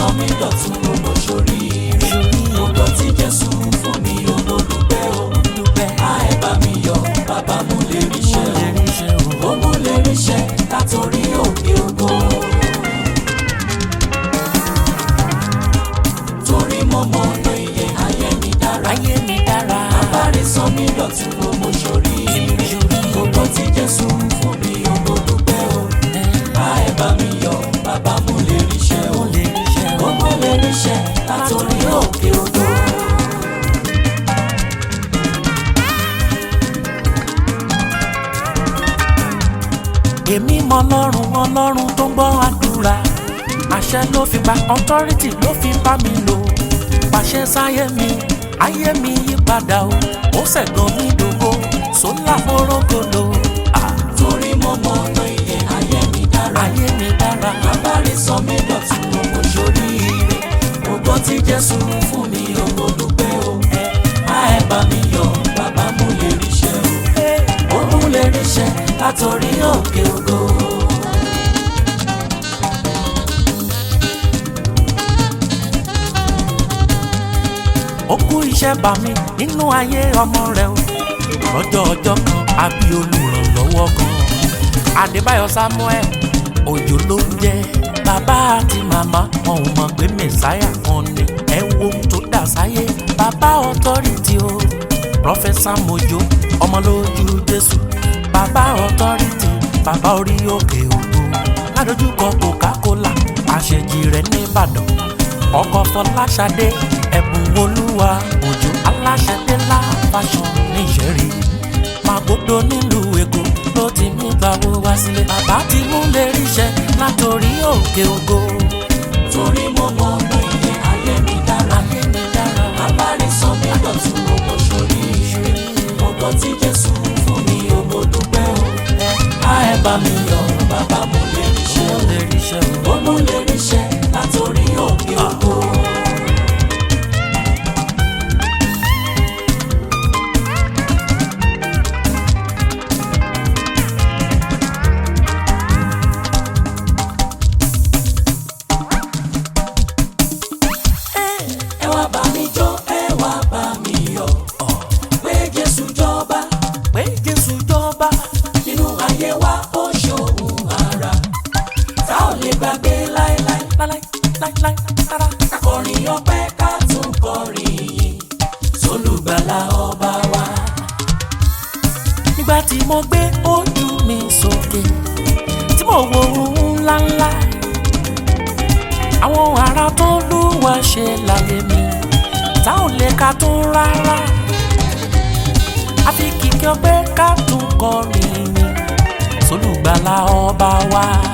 sọ mí dọ̀tun gbogbo sórí ire gbogbo tí jésù fún mi ò mo dúpẹ́ o dúpẹ́ á ẹ bá mi yọ̀ bàbá mú lè ríṣẹ́ lè o rí iṣẹ́ o. ó mú lè ríṣẹ́ látòrí òkè ògo. torí mo mọ ọ̀nà iye ayé mi dára ayé mi dára abáre sọ mí dọ̀tun gbogbo sórí ire gbogbo tí jésù fún mi ò mo dúpẹ́ o á ẹ bá mi yọ̀ bàbá mú lè ríṣẹ́ o lè rí iṣẹ́ o. ó mú lè ríṣẹ́ látòrí òkè ògo. èmi mọ ọlọ́run ọlọ́run tó ń gbọ́ àdúrà àṣẹ ló fi gba authority ló fi bá mi lò pàṣẹ sáyé mi ayé mi yí padà o ó ṣẹ̀gàn mi dògo sólà mọ́rọ́gọ́lò torí mo mọ ọ̀nà iye ayé mi dára ayé mi dára abáre sọ mí dọ̀tun gbogbo sórí ire gbogbo tí jésù fún mi ò mo dúpẹ́ o á ẹ bá mi yọ̀ bàbá mú lè ríṣẹ́ o ó mú lè ríṣẹ́ látòrí òkè ògo. ó kú iṣẹ́ bá mi nínú ayé ọmọ rẹ o lọ́jọ́ ọjọ́ kan àbí olùrànlọ́wọ́ kan adébáyọ̀ samuel òjò ló ń jẹ́ bàbá àti màmá wọn ò mọ̀ pé mẹ̀sáyà kan ni ẹ wo ohun tó dà sáyé bàbá ọ̀tọ́rìtì o prọfẹsà mojo ọmọ lójú jésù bàbá ọ̀tọ́rìtì bàbá orí òkè ògo ládojúkọ coca-cola àṣejì rẹ̀ nìbàdàn ọkọ fọláṣadé ẹ̀bùn olúwa òjò aláṣẹdé láfàṣọ níṣẹ́rí màgòdò nílùú èkó ló ti mú gbàwó wá sílé bàbá ti mú lè ríṣẹ́ látòrí òkè ògo torí mo mọ ọ̀nà iye ayé mi dára ayé mi dára abáre sọ mí dọ̀tun gbogbo sórí ire gbogbo tí jésù fún mi ò mo dúpẹ́ o á ẹ bá mi yọ̀ bàbá mú lè ríṣẹ́ ó o. lè ríṣẹ́ o. ó mú lè ríṣẹ́ látòrí òkè ògo. ẹ wá bá mi jó ẹ wá bá mi yọ̀ pé jésù jọba pé jésù jọba nínú ayé wa ó ṣòun ara tá ò lè gbàgbé láéláé láláì láíláí rárá. kakọrin ọpẹ́ ká tún kọrin yìí sólùgbàlà ọba wa. nígbà tí mo gbé ojú mi sókè tí mo wo ohun ńláńlá àwọn ará tó lúwa ṣe láyé mi tá ò lè ka tún rárá àfi kìkì ọpẹ́ ká tún kọrin mi sólùgbàlà ọba wa.